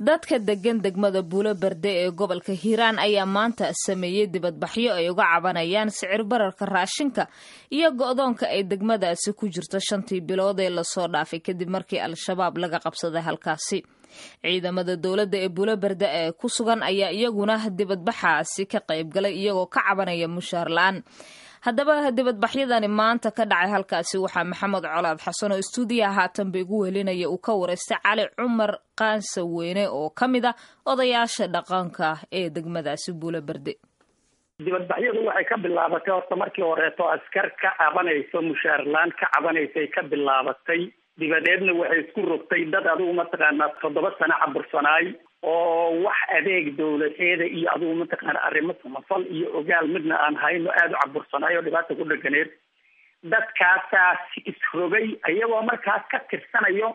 dadka degan degmada buulo berde ee gobolka hiiraan ayaa maanta sameeyey dibadbaxyo ay uga cabanayaan sicir bararka raashinka iyo go-doonka ay degmadaasi ku jirto shantii bilood ee lasoo dhaafay kadib markii al-shabaab laga qabsaday halkaasi ciidamada dowladda ee buulo berde ee ku sugan ayaa iyaguna dibadbaxaasi ka qaybgalay iyagoo ka cabanaya mushaar la-aan haddaba dibadbaxyadani maanta ka dhacay halkaasi waxaa maxamed colaad xasan oo istuudiyaha haatanba igu welinaya uu ka wareystay cali cumar qaansa weyne oo ka mid ah odayaasha dhaqanka ee degmadaasi buulo berde dibadbaxyadu waxay ka bilaabatay horta markii horeeto askar ka cabanayso mushaarlaan ka cabanaysay ka bilaabatay dibadeedna waxay isku rogtay dad adigu mataqaanaa toddoba sano cabursanaay oo wax adeeg dawladeeda iyo adigu mataqaana arrimo samafal iyo ogaal midna aan hayno aada u cabursanaay oo dhibaata ku dheganeed dadkaasaas isrogay iyagoo markaas ka tirsanayo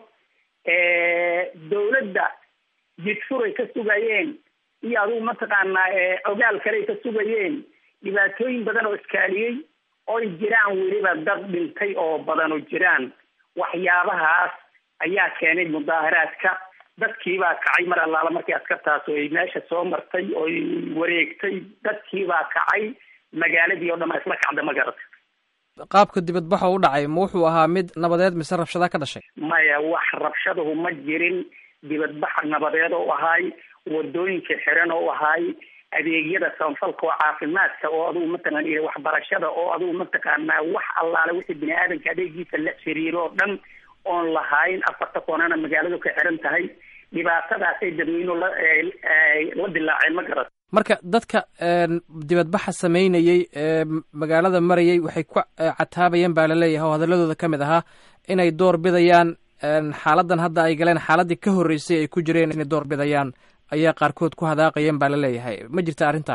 dawladda jidfuray ka sugayeen iyo adigu mataqaanaa ogaal kaley ka sugayeen dhibaatooyin badan oo iskaaliyey oy jiraan weliba dad dhintay oo badan oo jiraan waxyaabahaas ayaa keenay mudaaharaadka dadkiibaa kacay mar allaala markii askartaas oy meesha soo martay oy wareegtay dadkiibaa kacay magaaladii oo dhan a isla kacda ma garata qaabka dibadbaxa u dhacay ma wuxuu ahaa mid nabadeed mise rabshada ka dhashay maya wax rabshadahu ma jirin dibadbaxa nabadeed oo ahaay wadooyinka xiran oo ahaay adeegyada samafalka oo caafimaadka oo adugu mataqaan iyo waxbarashada oo adugu mataqaanaa wax allaale wixii bini aadamka adeegiisa la xiriiro oo dhan oon lahayn afarta koonana magaaladu ka xiran tahay dhibaatadaasay dadweynuhu la la dilaaceen ma garat marka dadka dibadbaxa sameynayey ee magaalada marayay waxay ku cataabayeen baa laleeyahay oo hadaladooda ka mid ahaa inay door bidayaan xaaladan hadda ay galeen xaaladii ka horreysay ay ku jireen inay door bidayaan ayaa qaarkood ku hadaaqayeen baa laleeyahay ma jirta arrinta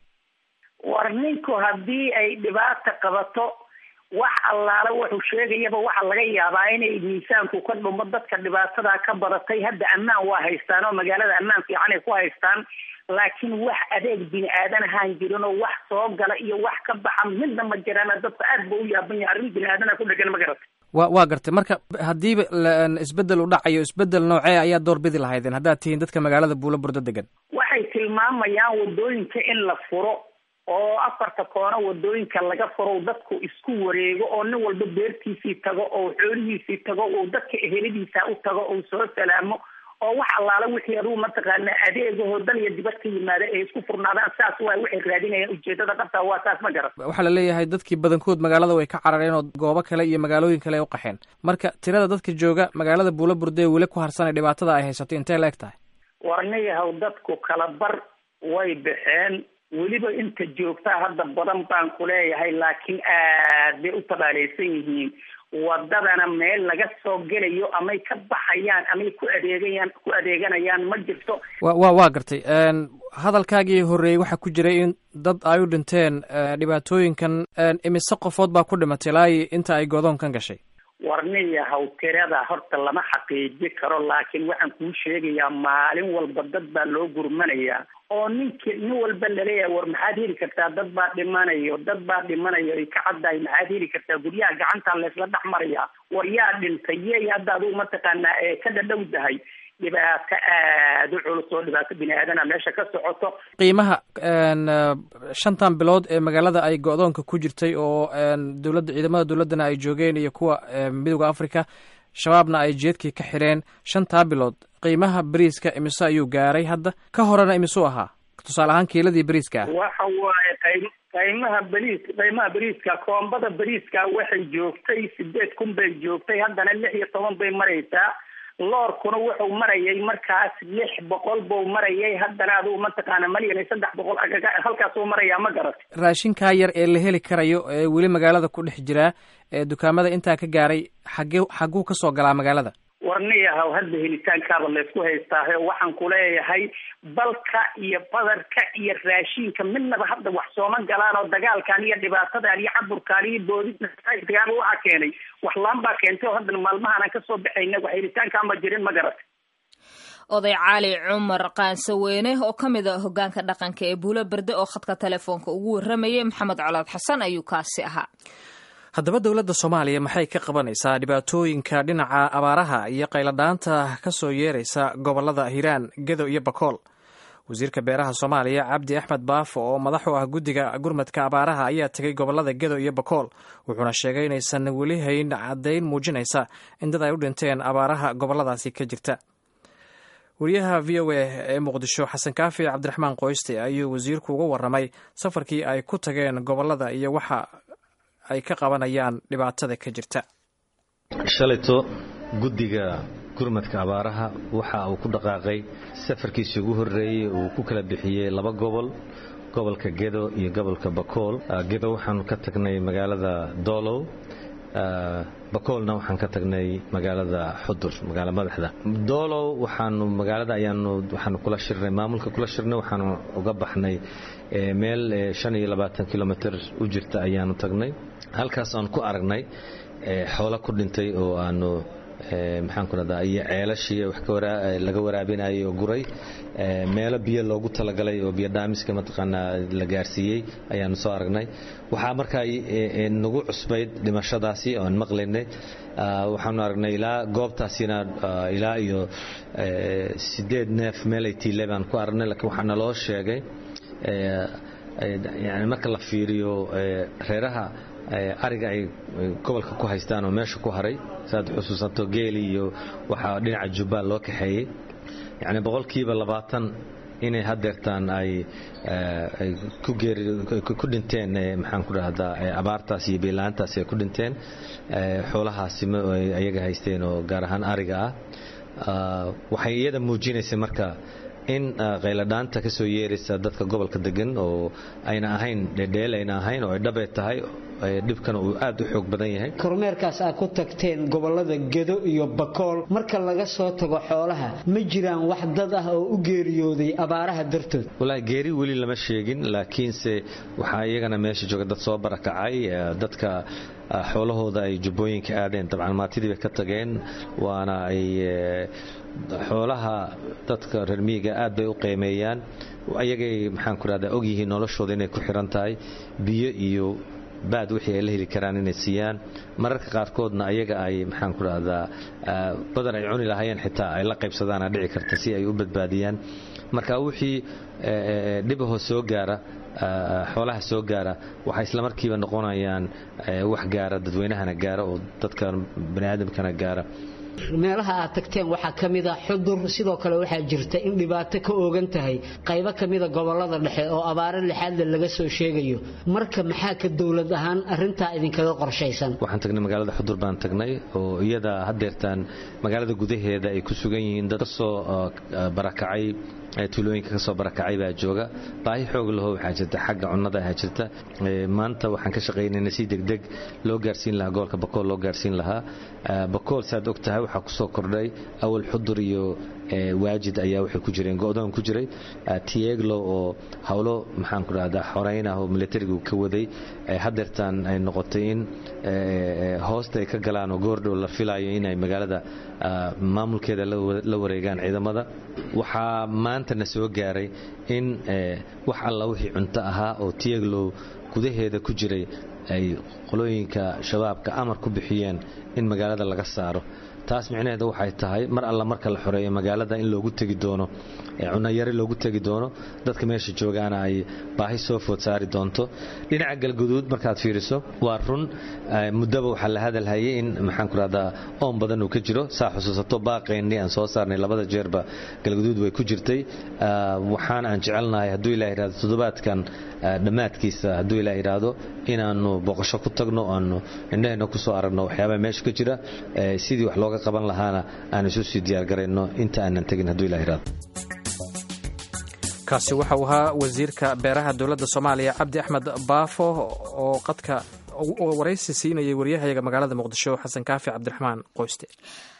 war ninku haddii ay dhibaata qabato wax allaale wuxuu sheegayaba waxaa laga yaabaa inay miisaanku ka dhumo dadka dhibaatadaa ka badatay hadda ammaan waa haystaan oo magaalada ammaan fiican ay ku haystaan laakiin wax adeeg bini aadan ahaan jirin oo wax soo gala iyo wax ka baxa midna ma jiraan dadka aad ba u yaaban yahay arrin bini aadana ku dhegan ma garata wa waa gartay marka haddiiba isbedel u dhacayo isbedel noocee ayaa door bidi lahaydeen haddaad tihiin dadka magaalada buulo burdo degan waxay tilmaamayaan wadooyinka in la furo oo afarta koono wadooyinka laga furo dadku isku wareego oo nin walba beertiisii tago oo xoolihiisii tago oo dadka eheladiisa u tago oo soo salaamo oo wax allaala wixii adugu mataqaana adeegahoo dal iyo dibad ka yimaada ay isku furnaadaan saas waa waxay raadinayaan ujeedada qabtaa waa saas ma garan waxaa la leeyahay dadkii badankood magaalada way ka carareen oo goobo kale iyo magaalooyin kale ay u qaxeen marka tirada dadka jooga magaalada buulo burde weli ku harsanay dhibaatada ay haysato intee la eg tahay warniyahow dadku kala bar way baxeen weliba inta joogtaa hadda badan baan ku leeyahay laakiin aad bay u tabaaleysan yihiin wadadana meel laga soo gelayo amay ka baxayaan amay ku adeegayaan ku adeeganayaan ma jirto wa wa waa gartay hadalkaagii horreeyey waxaa ku jiray in dad ay u dhinteen dhibaatooyinkan imise qofood baa ku dhimatay ilaa inta ay godoonkan gashay warniyahaw tirada horta lama xaqiiji karo laakiin waxaan kuu sheegayaa maalin walba dad baa loo gurmanayaa oo ninki nin walba laleeyahay war maxaad heli kartaa dad baa dhimanayo dad baa dhimanayo ay ka caddahay maxaad heli kartaa guryaha gacantaa laysla dhex marayaa war yaa dhintay yey hadda adugu mataqaanaa ee ka dhadhowdahay dhibaato aada u culus oo dhibaato bini aadana meesha ka socoto qiimaha shantan bilood ee magaalada ay go-doonka ku jirtay oo dowladda ciidamada dowladdana ay joogeen iyo kuwa midooda africa shabaabna ay jeedkii ka xidheen shantaa bilood qiimaha beriiska imise ayuu gaaray hadda ka horena imisuu ahaa tusaale ahaan kiiladii beriiska ah waxa waaye qay qiimaha beriis qiimaha beriiska koombada beriiska waxay joogtay sideed kun bay joogtay haddana lix iyo toban bay maraysaa loorkuna wuxuu marayay markaas lix boqol buu marayay haddana adugu mataqaana malyan iyo saddex boqol halkaasuu marayaa ma garat raashinkaa yar ee la heli karayo ee weli magaalada ku dhex jiraa ee dukaamada intaa ka gaaray xagge xagguu kasoo galaa magaalada warniyahaw hadda helitaankaaba laysku haystaahe waxaan ku leeyahay balka iyo badarka iyo raashinka midnaba hadda wax sooma galaan oo dagaalkan iyo dhibaatadan iyo caburkaan iyo boodidagaaba waxaa keenay wax laan baa keentay oo haddana maalmahaan aan kasoo baxayna wax helitaankaan ba jirin ma garat oday cali cumar qaansaweyne oo ka mid a hogaanka dhaqanka ee buulo berde oo khadka telefoonka ugu waramayay maxamed colaad xasan ayuu kaasi ahaa haddaba dowladda soomaaliya maxay ka qabanaysaa dhibaatooyinka dhinaca abaaraha iyo qayladhaanta ka soo yeeraysa gobollada hiiraan gedo iyo bakool wasiirka beeraha soomaaliya cabdi axmed baafo oo madax u ah guddiga gurmadka abaaraha ayaa tegay gobollada gedo iyo bakool wuxuuna sheegay inaysan weli hayn caddayn muujinaysa in dad ay u dhinteen abaaraha gobolladaasi ka jirta wariyaha v o a ee muqdisho xasan kaafi cabdiraxmaan qoyste ayuu wasiirku uga waramay safarkii ay ku tageen gobollada iyo waxa ay ka qabanayaan dhibaatada ka jirta shalayto guddiga gurmadka abaaraha waxa uu ku dhaqaaqay safarkiisii ugu horreeyey uu ku kala bixiyey laba gobol gobolka gedo iyo gobolka bakool gedo waxaanu ka tagnay magaalada doolow bakoolna waxaan ka tagnay magaalada xudur magaala madaxda doolow waxaanu magaalada ayaanu waxaanu kula shirnay maamulka kula shirnay waxaanu uga baxnay meel shan iyo labaatan kilomitr u jirta ayaanu tagnay halkaas aan ku aragnay xoolo ku dhintay oo aanu maxaan ku rahdaa iyo ceelashii wax laga waraabinayay oo guray meelo biyo loogu talagalay oo biyo dhaamiska mataqaanaa la gaarsiiyey ayaanu soo aragnay waxaa markaa nagu cusbayd dhimashadaasi oan maqlaynay waxaanu aragnay ilaa goobtaasina ilaa iyo sideed neef meel ay tiile baan ku aragnay laakiin waxaa naloo sheegay yani marka la fiiriyo reeraha ariga ay gobolka ku haystaan oo meesha ku haray saaad xusuusanto geeli iyo waxaa dhinaca jubbaal loo kaxeeyey yacni boqolkiiba labaatan inay hadeertaan ay ku dhinteen maxaan ku dhahdaa abaartaas iyo biilaantaas ay ku dhinteen xoolahaasi ayaga haysteen oo gaar ahaan ariga ah waxay iyada muujinaysay marka in qayladhaanta ka soo yeeraysa dadka gobolka degan oo ayna ahayn dhedheel ayna ahayn oo ay dhabay tahay dhibkana uu aad u xoog badan yahay kormeerkaas aad ku tagteen gobolada gedo iyo bakool marka laga soo tago xoolaha ma jiraan wax dad ah oo u geeriyooday abaaraha dartood wallaahi geeri weli lama sheegin laakiinse waxaa iyagana meesha jooga dad soo barakacay dadka xoolahooda ay jubbooyinka aadeen dabcan maatidii bay ka tageen waana ay xoolaha dadka reer miyiga aad bay u qiimeeyaan ayagay maxaan ku rahdaa ogyihiin noloshooda inay ku xiran tahay biyo iyo baad wixii ay la heli karaan inay siiyaan mararka qaarkoodna ayaga ay maxaan ku rahdaa badan ay cuni lahaayeen xitaa ay la qaybsadaana dhici karta si ay u badbaadiyaan marka wixii dhibahoo soo gaara xoolaha soo gaara waxay islamarkiiba noqonayaan wax gaara dadweynahana gaara oo dadka baniaadamkana gaara meelaha aad tagteen waxaa ka mida xudur sidoo kale waxaa jirta in dhibaato ka oogan tahay qaybo ka mida gobolada dhexe oo abaaro lixaadle laga soo sheegayo marka maxaa ka dowlad ahaan arintaa idinkaga qorshaysan waxaan tagnay magaalada xudur baan tagnay oo iyada hadeertaan magaalada gudaheeda ay ku sugan yihiin dad kasoo barakacay tuulooyinka kasoo barakacay baa jooga baahi xoog laho waxaa jirta xagga cunnada ahaa jirta maanta waxaan ka shaqaynayna si degdeg loo gaarsiin lahaa gobolka bakool loo gaarsiin lahaa bakool saad og tahay waxaa kusoo kordhay awal xudur iyo waajid ayaa waxay ku jireen go'doon ku jiray tieglo oo howlo maxaan ku dhahdaa xoreyn ah oo militarigu ka waday hadeertaan ay noqotay in hoosta ay ka galaan oo goordhow la filayo inay magaalada maamulkeeda la wareegaan ciidamada waxaa maantana soo gaaray in wax alla wixii cunto ahaa oo tieglow gudaheeda ku jiray ay qolooyinka shabaabka amar ku bixiyeen in magaalada laga saaro taas micnaheedu waxay tahay mar alla marka la xoreeyo magaalada in loogu tegi doono cunayari loogu tegi doono dadka meesha joogaana ay baahi soo food saari doonto dhinaca galguduud markaad fiiriso waa run muddaba waxaa la hadalhayay in maxaan ku rahdaa oon badan uu ka jiro saa xusuusato baaqeennii aan soo saarnay labada jeerba galguduud way ku jirtay waxaana aan jecelnahay hadduu ilah yidhahdo toddobaadkan dhammaadkiisa hadduu ilah yidhaahdo inaannu boqosho ku tagno aanu indhaheenna ku soo aragno waxyaabaha meesha ka jira sidii wax looga qaban lahaana aan isu sii diyaargarayno inta aanan tegin hadduu ilah yidhahdo kaasi waxa uu ahaa wasiirka beeraha dowladda soomaaliya cabdi axmed baafo oo qadka waraysi siinayay waryahayaga magaalada muqdisho xasan kaafi cabdiraxmaan qoyste